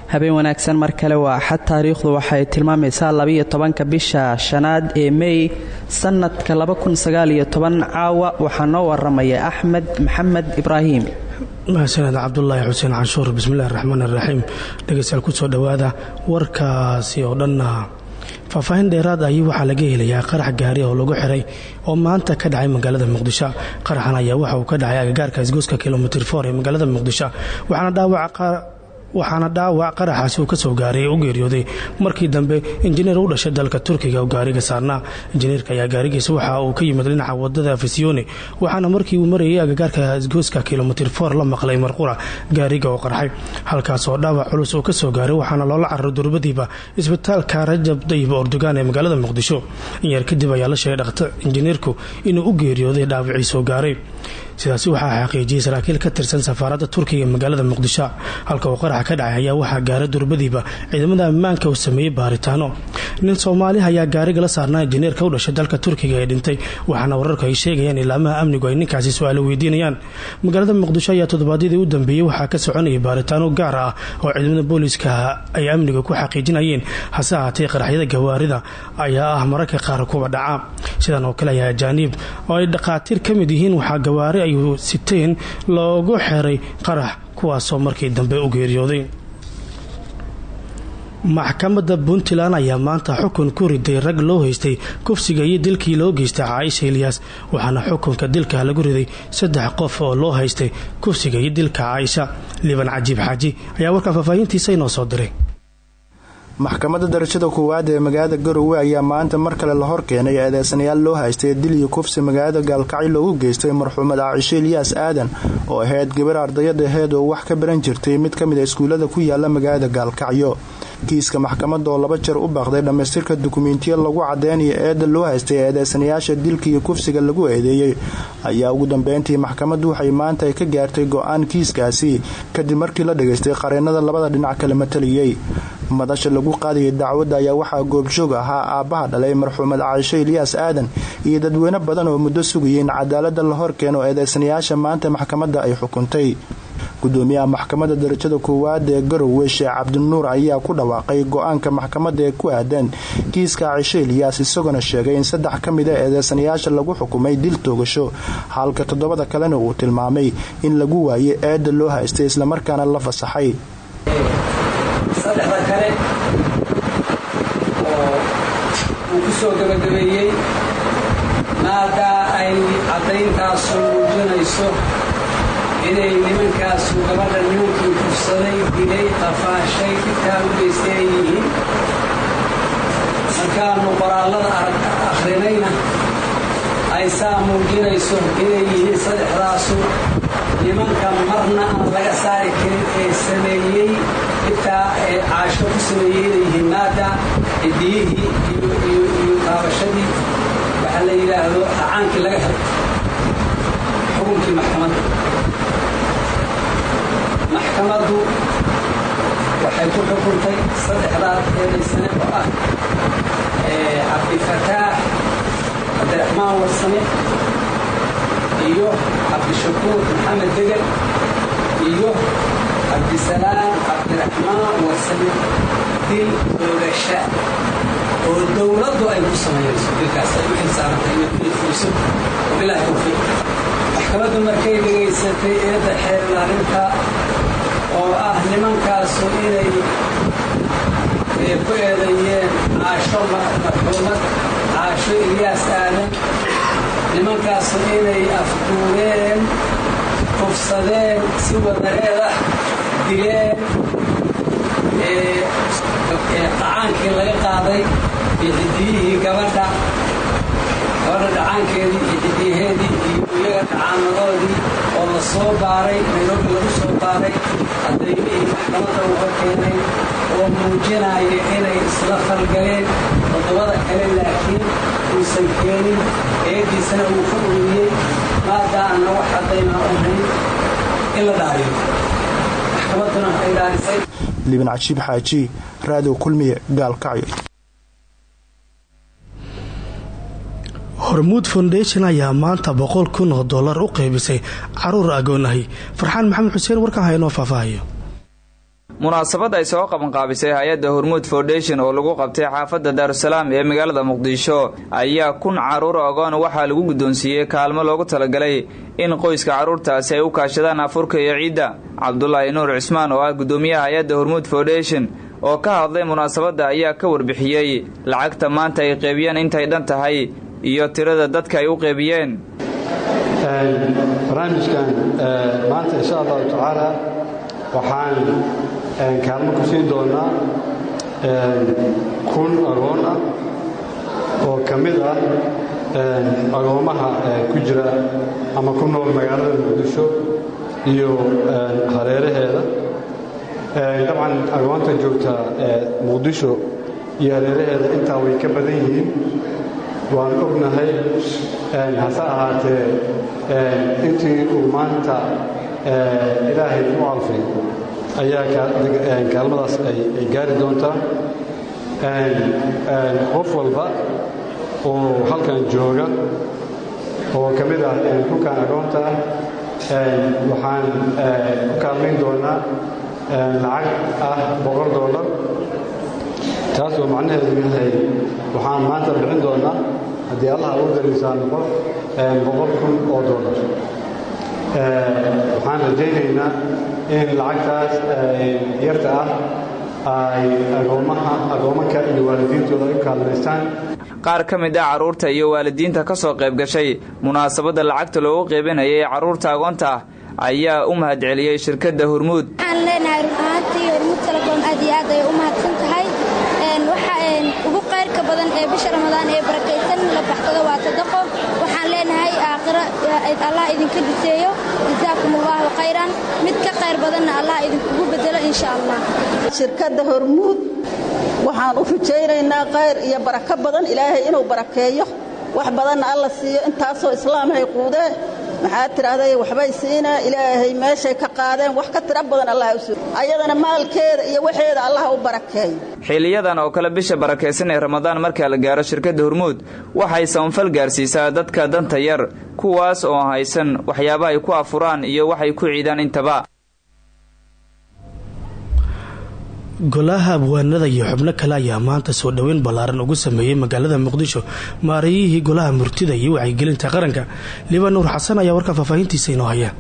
habeen wanaagsan mar kale waa axad taariikhdu waxay tilmaamaysaa labiyo tobanka bisha shanaad ee mey sanadka caawa waxaa noo waramaya axmed maxamed ibraahim mahadsaned cabdulaahi xuseen canshuur bismillahi raxmaan iraxiim dhegeystayaal kusoo dhowaada warkaasi oo dhanna faahfaahin dheeraad ahi waxaa laga helayaa qarax gaari oo lagu xiray oo maanta ka dhacay magaalada muqdisho qaraxan ayaa waxa uu ka dhacay agagaarka isgooska kilomitr for ee magaalada muqdisho waxaana dhaawaca waxaana dhaawac qaraxaasi uu ka soo gaaray u geeriyooday markii dambe injineer u dhashay dalka turkiga oo gaariga saarnaa injineerka ayaa gaarigiisa waxa uu ka yimid dhinaca wadada fisione waxaana markii uu marayay agagaarka isgooska kilomitr for la maqlay marqura gaariga oo qarxay halkaas oo dhaawac culus uu ka soo gaaray waxaana loola cararay durbadiiba isbitaalka rajab dayib ordogan ee magaalada muqdisho inyar kadib ayaa la sheegay dhakhtar injineerku inuu u geeriyooday dhaawacii soo gaaray sidaasi waxaa xaqiijiyey saraakiil ka tirsan safaaradda turkiga ee magaalada muqdisho halka uu qaraxa ka dhacay ayaa waxaa gaaray durbadiiba ciidamada ammaanka uu sameeyey baaritaano nin soomaali ayaa gaariga la saarnaa injineerka u dhashay dalka turkiga ee dhintay waxaana wararku ay sheegayaan ilaamaha amnigu ay ninkaasi su-aalo weydiinayaan magaalada muqdisho ayaa toddobaadyadii u dambeeyey waxaa ka soconayay baaritaano gaar ah oo ciidamada booliiska ay amniga ku xaqiijinayeen hase ahaatee qaraxyada gawaarida ayaa ah mararka qaar kuwa dhaca sidan oo kale ayaa ajaaniib oo ay dhakhaatiir ka mid yihiin waxaa gawaari ay siteen loogu xiray qarax kuwaasoo markii dambe u geeriyooday maxkamadda puntland ayaa maanta xukun ku riday rag loo haystay kufsiga iyo dilkii loo geystay caaisha ilyaas waxaana xukunka dilka lagu riday saddex qof oo loo haystay kufsiga iyo dilka caaisha liban cajiib xaaji ayaa warkaan faahfaahintiisa inoo soo diray maxkamadda darajada koowaad ee magaalada garowe ayaa maanta mar kale la hor keenay eedeysanayaal loo haystay dil iyo kufsi magaalada gaalkacyo loogu geystay marxuumad caaisho ilyaas aadan oo ahayd gabar ardayad aheed oo wax ka baran jirtay mid ka mid a iskuullada ku yaala magaalada gaalkacyo kiiska maxkamadda oo laba jeer u baaqday dhammaystirka dukumentiya lagu cadeynayo eedda loo haystay eedeysanayaasha dilka iyo kufsiga lagu eedeeyey ayaa ugu dambeyntii maxkamaddu waxay maanta ay ka gaartay go-aan kiiskaasi kadib markii la dhageystay qareennada labada dhinac kala mataliyey madasha lagu qaadayay dacwadda ayaa waxaa goobjoog ahaa aabbaha dhalay marxuumad caaisho ilyaas aadan iyo dadweyne badan oo muddo sugayay in cadaaladda la hor keeno eedeysanayaasha maanta maxkamadda ay xukuntay gudoomiyaha maxkamadda darajada koowaad ee garowe sheekh cabdinuur ayaa ku dhawaaqay go-aanka maxkamadda ee ku aadan kiiska caaisho ilyaas isagoona sheegay in saddex ka mid a eedeysanayaasha lagu xukumay dil toogasho halka toddobada kalena uu tilmaamay in lagu waayay eedda loo haystay islamarkaana la fasaxay saddexda kale oo uu ku soo gabagabeeyey maadaa ay caddayntaasu muujinayso inay nimankaasu gabadha nimankii kufsaday dilay qafaashay dhibkaa u geystay ay yihiin markaannu qoraallada akhrinayna ay saa muujinayso inay yihiin saddexdaasu nimanka marna aan laga saari karin ee sameeyey dhibtaa ee caasho ku sameeyey inay yihiin maada cidiyihii iyo taabashadii waxaa la yidhaahdo acaankii laga helay xukunkii maxkamadda maxkamaddu waxay ku xukuntay saddexdaas eedaysane oo ah cabdifataax cabdiraxmaan warsame iyo cabdishakuur maxamed degel iyo cabdisalaam cabdiraxmaan warsame dil oogasha oo dowladdu ay ku samaynayso dilkaas ay u xilsaarantay inay ku yidfuliso wabilaahi tawfiiq maxkamaddu markay dhegaysatay eedda xeerlaarinta oo ah nimankaasu inay ku eedeeyeen caasho marxuumad caasho ilyaas aadan nimankaasu inay afduureen kufsadeen si wadareed ah dileen dhacaankii laga qaaday iyo cidiyihii gabadha gabadha dhacaankeedii iyo cidiyaheedii iyo iyaga dhacaanadoodii oo la soo baaray nairobi lagu soo baaray cadaymihii maxkamadda uga keenay oo muujinaya inay isla falgaleen toddobada kale laakiin uusan keenin eediisana uu ka uriyey maadaana wax caddaynaa u hayn in la dhaariyo maxkamadduna ay dhaarisay liban cajiib xaaji raadow kulmiye gaalkacyo hormuud foundation ayaa maanta boqol kun oo dollar u qaybisay caruur agoonahay farxaan maxamed xuseen warkan haynoo faahfaahayo munaasabad ay soo qabanqaabisay hay-adda hormuud foundation oo lagu qabtay xaafadda daarusalaam ee magaalada muqdisho ayaa kun carruur ogoon waxaa lagu guddoonsiiyey kaalmo loogu talagalay in qoyska carruurtaasi ay u kaashadaan afurka iyo ciidda cabdulaahi nuur cismaan oo ah guddoomiyaha hay-adda hormuud foundation oo ka hadlay munaasabadda ayaa ka warbixiyey lacagta maanta ay qeybiyeen intay dhan tahay iyo tirada dadka ay u qeybiyeen barnaamijkan maanta insha allahu tacaala waxaan kaalmo ku siin doonaa kun agoon ah oo ka mid ah agoommaha ku jira ama ku nool magaalada muqdisho iyo hareeraheeda dabcan agoonta joogta muqdisho iyo hareeraheeda intaa way ka badan yihiin waan ognahay hase ahaatee intii uu maanta ilaahay u alfay ayaa kaalmadaas ay gaari doontaa qof walba oo halkan jooga oo ka mid ah dhulkan agoonta ah waxaan ku kaalmayn doonaa lacag ah boqol dollar taas oo macnaheedu yahay waxaan maanta bixin doonaa haddii allah ugu dariisaa noqo boqol kun oo dollar waxaan rajaynaynaa in lacagtaas yarta ah ay agoommaha agoomaka iyo waalidiintooda ay u kaalmaystaan qaar ka mid ah carruurta iyo waalidiinta ka soo qayb gashay munaasabadda lacagta loogu qeybinayay ee carruurta agoonta ah ayaa u mahadceliyey shirkadda hormuud waxaan leenahay run ahaantii hormuud telekom aad iyo aad ayay u mahadsan tahay waxa ugu qayrka badan ee bisha ramadaan ee barakaysan la baxsado waa sadaqo waxaan leenahay aakhiro allah idinka diseeyo jazaakum allahu khayran mid ka qayr badanna allah idinkugu bedelo insha allah shirkadda hormuud waxaan u rajaynaynaa khayr iyo barako badan ilaahay inuu barakeeyo wax badanna alla siiyo intaasoo islaamhay quudee maxaad tidhaahday waxbay siinaa ilaahay meeshay ka qaadeen wax ka tira badan allah u suur ayadana maalkeeda iyo waxeeda allah u barakeeyo xiliyadan oo kale bisha barakaysan ee ramadaan markaa la gaaro shirkadda hormuud waxay samafal gaarsiisaa dadka danta yar kuwaas oo haysan waxyaaba ay ku afuraan iyo waxay ku ciidaan intaba golaha abwaanada iyo xubno kale ayaa maanta soo dhoweyn ballaaran ugu sameeyey magaalada muqdisho maareeyihii golaha murtida iyo wacyigelinta qaranka liban nuur xasan ayaa warka faahfaahintiisa inoo haya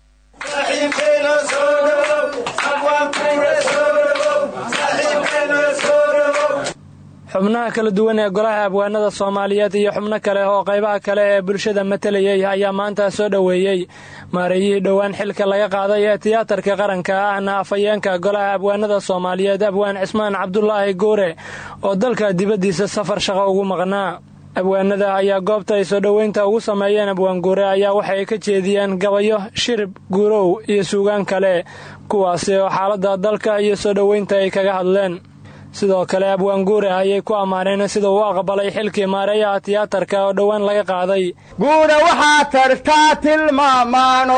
xubnaha kala duwan ee golaha abwaanada soomaaliyeed iyo xubno kale oo qaybaha kale ee bulshada matalayay ayaa maanta soo dhoweeyey maareeyihii dhowaan xilka laga qaaday ee tiyaatarka qaranka ahna afhayeenka golaha abwaanada soomaaliyeed abwaan cismaan cabdulaahi guure oo dalka dibaddiisa safar shaqo ugu maqnaa abwaanada ayaa goobta ay soo dhoweynta ugu sameeyeen abwaan guure ayaa waxay ka jeediyeen gabayo shirib guurow iyo suugaan kale kuwaasi oo xaaladda dalka iyo soo dhoweynta ay kaga hadleen sidoo kale abwaan guure ayay ku ammaaneen sida uu aqbalay xilkii maareeyaha tiyaatarka oo dhowaan laga qaaday guure waxaa tartaa tilmaamaano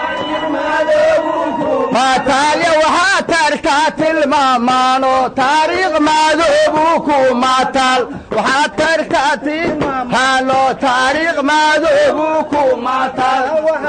maataalya waxaa tartaa tilmaamaano taariikh maadoobu ku maataal waxaa tartaa tilmaamaano taariikh maadoobu ku maataal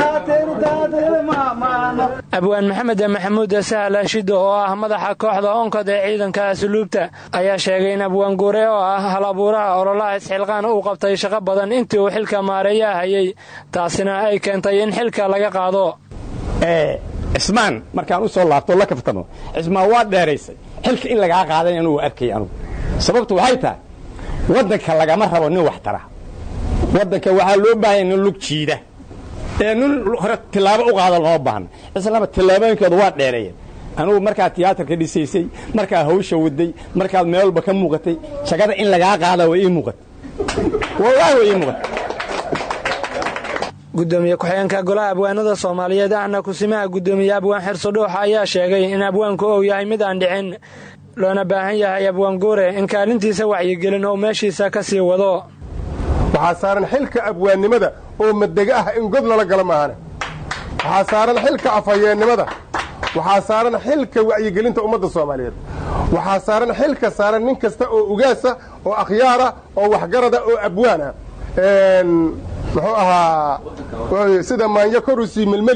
abwaan maxamed maxamuud sahal ashido oo ah madaxa kooxda onkod ee ciidanka asluubta ayaa sheegay in abwaan guure oo ah hal abuuraha ololaha isxilqaan uu qabtay shaqo badan intii uu xilka maareeyaha hayay taasina ay keentay in xilka laga qaado cismaan markaan u soo laabto la kaftamo cismaan waa dheeraysay xilka in lagaa qaaday anugu arkay anugu sababtu waxay tahay waddanka lagama rabo nin wax tara waddanka waxaa loo baahanya nin lug jiida ee nin hore tillaabo u qaada looma baahna islaama tillaabooyinkooda waa dheereeyeen anugu markaad tiyaatarka dhisaysay markaad hawsha waday markaad meel walba ka muuqatay shaqada in lagaa qaada way ii muuqata wallaahi way ii muuqata gudoomiye ku-xigeenka golaha abwaanada soomaaliyeed ahna kusimaha gudoomiye abwaan xirso-dhuux ayaa sheegay in abwaanku uu yahay mid aan dhicin loona baahan yahay abwaan guure in kaalintiisa wacyigelin oo meeshiisa ka sii wado waxaa saaran xilka abwaannimada oo madega ah in god lala gala maahane waxaa saaran xilka afhayeennimada waxaa saaran xilka wacyigelinta ummadda soomaaliyeed waxaa saaran xilka saaran nin kasta oo ugaasa oo akhyaara oo waxgarada oo abwaan ah muxuu ahaa sida maanyo korusii melmeli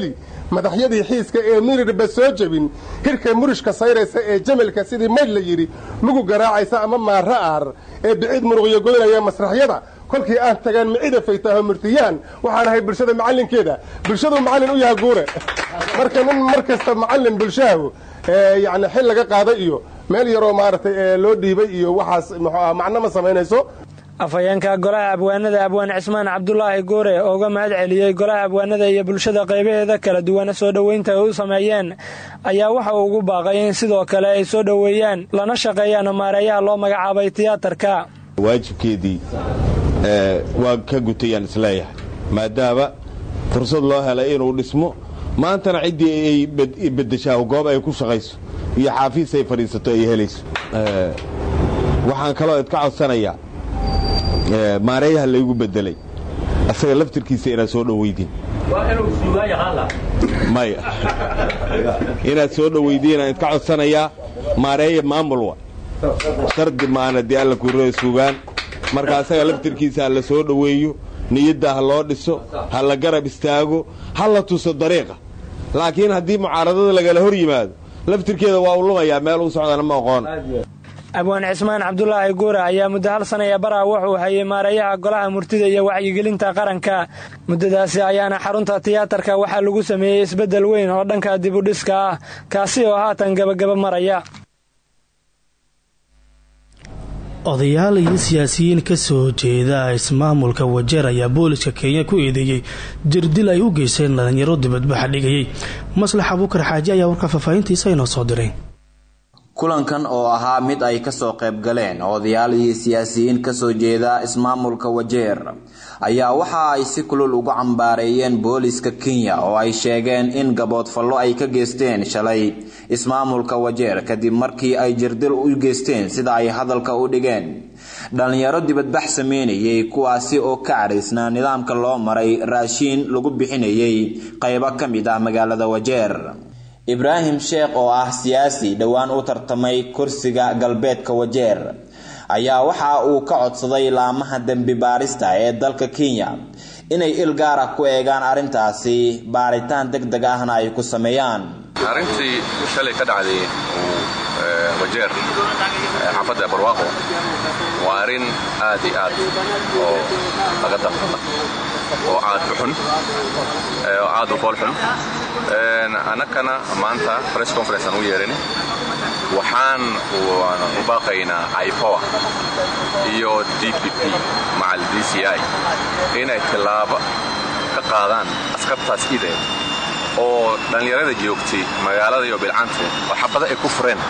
madaxyadii xiiska ee mirirba soo jebin hirka murishka sayraysa ee jamalka sidii maydh la yidhi mugu garaacaysa ama maara aar ee biciid muruqyo goynaya masraxyada kolkii aan tagaan micida faytaaho murtiyaan waxaan ahay bulshada macallinkeeda bulshaduu macallin u yaha guure marka nin mar kasta macallin bulshahahu yani xil laga qaaday iyo meel yaroo maaragtay loo dhiibay iyo waxaas muxuu macno ma samaynayso afhayeenka golaha abwaanada abwaan cismaan cabdulaahi goore oo uga mahad celiyey golaha abwaanada iyo bulshada qaybaheeda kala duwan soo dhoweynta ay u sameeyeen ayaa waxa uu ugu baaqay in sidoo kale ay soo dhoweeyaan lana shaqeeyaan maareeyaha loo magacaabay tiyaatarka waajibkeedii waa ka gutayaan isleeyahay maadaama fursad loo helay inuu dhismo maantana ciddii ay bedeshaa goob ay ku shaqayso iyo xaafiis ay fadhiisato ay helayso waxaan kaloo idka codsanayaa maareeyaha laygu bedelay asaga laftirkiisa inaad soo dhoweydiin maya inaad soo dhoweydiin idka codsanayaa maareeya maamulwa shardi maana dee alla kuurada sugaan marka asaga laftirkiisa ha la soo dhoweeyo niyadda ha loo dhiso ha la garab istaago ha la tuso dariiqa laakiin haddii mucaaradada lagala hor yimaado laftirkeeda waa u lumayaa meel u socdana ma aqoon abwaan cismaan cabdulaahi guure ayaa muddo hal sanaya baraa wuxuu hayay maareeyaha golaha murtida iyo wacyigelinta qaranka muddadaasi ayaana xarunta tiyaatarka waxaa lagu sameeyey isbeddel weyn oo dhanka dibudhiska ah kaasi oo haatan gabagaba maraya odayaal iyo siyaasiyiin ka soo jeeda ismaamulka wajeer ayaa booliska kenya ku eedeeyey jirdil ay u geysteen dhalinyaro dibadbaxa dhigayay maslax abuukar xaaji ayaa warka faahfaahintiisa inoo soo diray kulankan oo ahaa mid ay kasoo qayb galeen odayaal iyo siyaasiyiin kasoo jeeda ismaamulka wajeer ayaa waxa ay si kulul ugu cambaareeyeen booliska kenya oo ay sheegeen in gaboodfallo ay ka geysteen shalay ismaamulka wajeer kadib markii ay jirdil u geysteen sida ay hadalka u dhigeen dhalinyaro dibadbax sameynayay kuwaasi oo ka cadhaysnaa nidaamka loo maray raashiin lagu bixinayay qaybo ka mid ah magaalada wajeer ibraahim sheekh oo ah siyaasi dhowaan u tartamay kursiga galbeedka wajeer ayaa waxa uu ka codsaday laamaha dembi baarista ee dalka kenya inay il gaara ku eegaan arrintaasi baaritaan deg deg ahna ay ku sameeyaan arrintii shalay ka dhacday wajeer xaafadda barwaaqo waa arrin aad i aad oo laga damqada oo aad u xun oo aad u fool xun annakana maanta press conference aan u yeerin waxaan u baaqaynaa ipoa iyo d p p macal d c i inay tillaabo ka qaadaan askartaas ide oo dhallinyarada joogtay magaalada iyo bilcante oo xabada ay ku fureen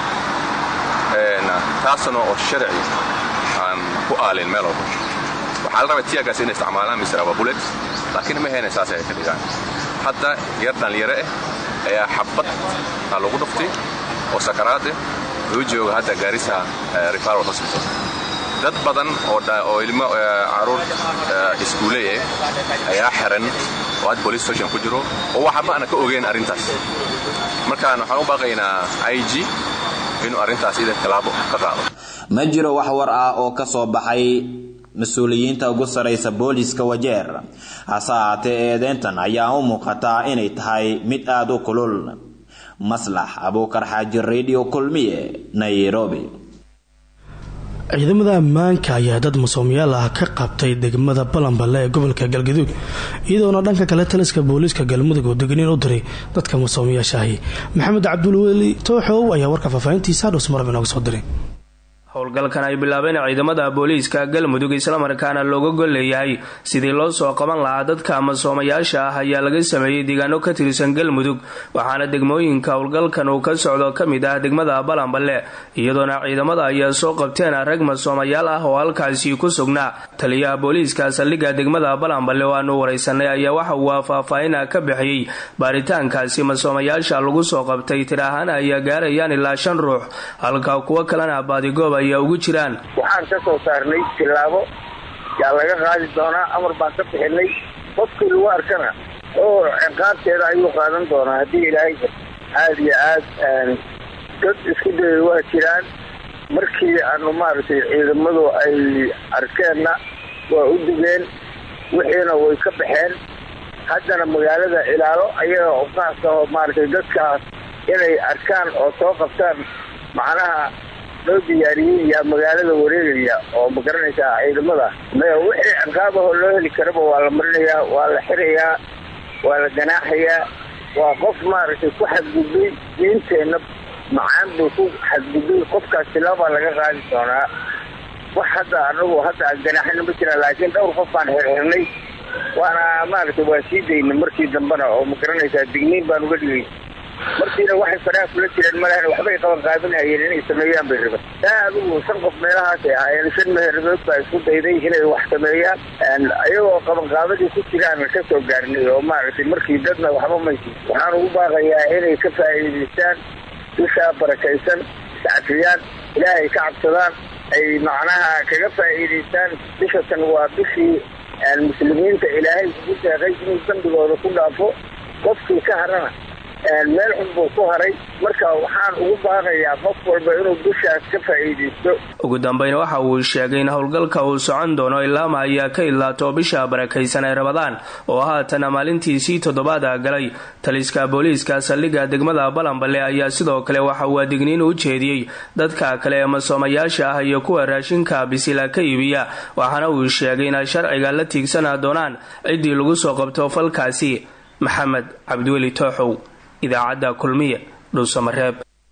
taasna oo sharci aan ku aalin meel walba waxaa la rabay tiyagaas inay isticmaalaan misra waa bulet laakiin ma hayna saas ay ka dhigaan hadda yar dhallinyaro ah ayaa xabad aa lagu dhuftay oo sakaraade loo jooga hadda gaarisa referal hospital dad badan oo ilmo caruur iskuuley ah ayaa xiran oo had police station ku jiro oo waxba ana ka ogeyn arrintaas markaan waxaan u baaqaynaa i g inuu arrintaas ida tallaabo ka qaado ma jiro wax war ah oo ka soo baxay mas-uuliyiinta ugu saraysa booliiska wajeer hase ahaatee eedeyntan ayaa u muuqataa inay tahay mid aada u kulul maslax abuukar xaaji radio kulmiye nairobi ciidamada ammaanka ayaa dad masoomiyaal ah ka qabtay degmada balanballe ee gobolka galgaduud iyadoona dhanka kale taliska booliiska galmudug oo degniin u diray dadka masoomiyaashaahi maxamed cabdulweli tooxow ayaa warka faahfaahintiisa dhusmarab inooga soo diray howlgalkan ay bilaabeen ciidamada booliiska galmudug islamarkaana looga gol leeyahay sidii loo soo qaban lahaa dadka masoomayaasha ah ayaa laga sameeyey deegaano ka tirsan galmudug waxaana degmooyinka howlgalkan uu ka socdo ka mid ah degmada balanballe iyadoona ciidamada ayaa soo qabteen rag masoomayaal ah oo halkaasi ku sugnaa taliyaha booliiska saldhigga degmada balanballe oo aanu waraysanay ayaa waxa uu faahfaahina ka bixiyey baaritaankaasi masoomayaasha lagu soo qabtay tir ahaan ayaa gaarayaan ilaa shan ruux halka kuwo kalena baadigoob waxaan ka soo saarnay tilaabo yaa laga qaadi doonaa amar baan ka bixinay qofkii lagu arkana oo ciqaabteeda ayuu qaadan doonaa haddii ilaahay aada iyo aad dad isku dayay waa jiraan markii aanu maaragtay ciidamadu ay arkeenna waa u digeen wixiina way ka baxeen haddana magaalada ilaalo ayaga oo qaas aho maaragtay dadkaas inay arkaan oo soo qabtaan macnaha loo diyaariyey yaa magaalada wareegaya oo ma garanaysaa ciidamada wixii ciqaabahoo loo heli karaba waa la marinayaa waa la xirayaa waa la ganaaxayaa waa qof maaragtay ku xadgudbay diinteenna macaan buu ku xadgudbay qofkaas tilaabaa laga qaadi doonaa wax hadda anagu hadda aan ganaaxina ma jiraan laakiin dhowr qof baan xirxirnay waana maaragtay waa sii daynay markii dambena oo ma garanaysaa digniin baan uga dhigay markiina waxay faraha kula jireen malahna waxbay qaban qaabinhayeen inay sameeyaan bay raban taa adigu shan qof meelahaasay ahaayeen shan meherdood baa isku dayday inay wax sameeyaan iyagoo qabanqaabadii ku jiraan ka soo gaarnay oo maaragtay markii dadna waxba maysi waxaan ugu baaqayaa inay ka faa'iidaystaan bishaa barakaysan iscafiyaan ilaahay ka cabsadaan ay macnaha kaga faa'iidaystaan bishatan waa bishii muslimiinta ilaahay ugu deeqay inuu dambigooda ku dhaafo qofkii ka harana meel xun buu ku haray marka waxaan ugu baaqayaa qof walba inuu bishaas ka faa'iidaysto ugu dambeyn waxa uu sheegay in howlgalka uu socon doono ilaama ayaa ka idlaato bisha barakaysan ee rabadaan oo haatana maalintiisii toddobaada galay taliska booliiska saldhigga degmada balanballe ayaa sidoo kale waxa uu adigniin u jeediyey dadka kale ee masoomayaasha ah iyo kuwa raashinka bisila ka iibiya waxaana uu sheegay inay sharciga la tiigsana doonaan ciddii lagu soo qabto falkaasi maxamed cabdiweli tooxow idaacadda kulmiye dhuusamareeb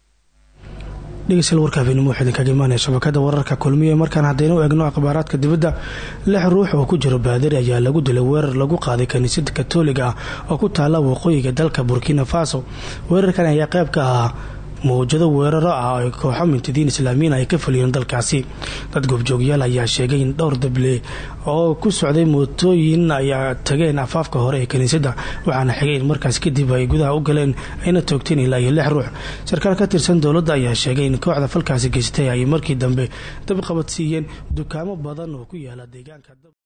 dhegeystayaal warka habeenimo waxaa idinkaga imaanaya shabakada wararka kulmiye markaan haddaynu eegno akhbaaraadka dibadda lix ruux oo ku jiro baadari ayaa lagu dilay weerar lagu qaaday kaniisada katoliga ah oo ku taala waqooyiga dalka burkina faso weerarkan ayaa qayb ka ahaa mawjado weeraro ah oo kooxo mintidiin islaamiyiin ay ka fuliyeen dalkaasi dad goobjoogyaal ayaa sheegay in dhowr dable oo ku socday mootooyin ayaa tageen afaafka hore ee kiniisadda waxaana xigay in markaas kadib ay gudaha u galeen ayna toogteen ilaa iyo lix ruux sarkaal ka tirsan dowladda ayaa sheegay in kooxda falkaasi geystay ay markii dambe dabqabad siiyeen dukaamo badan oo ku yaala deegaanka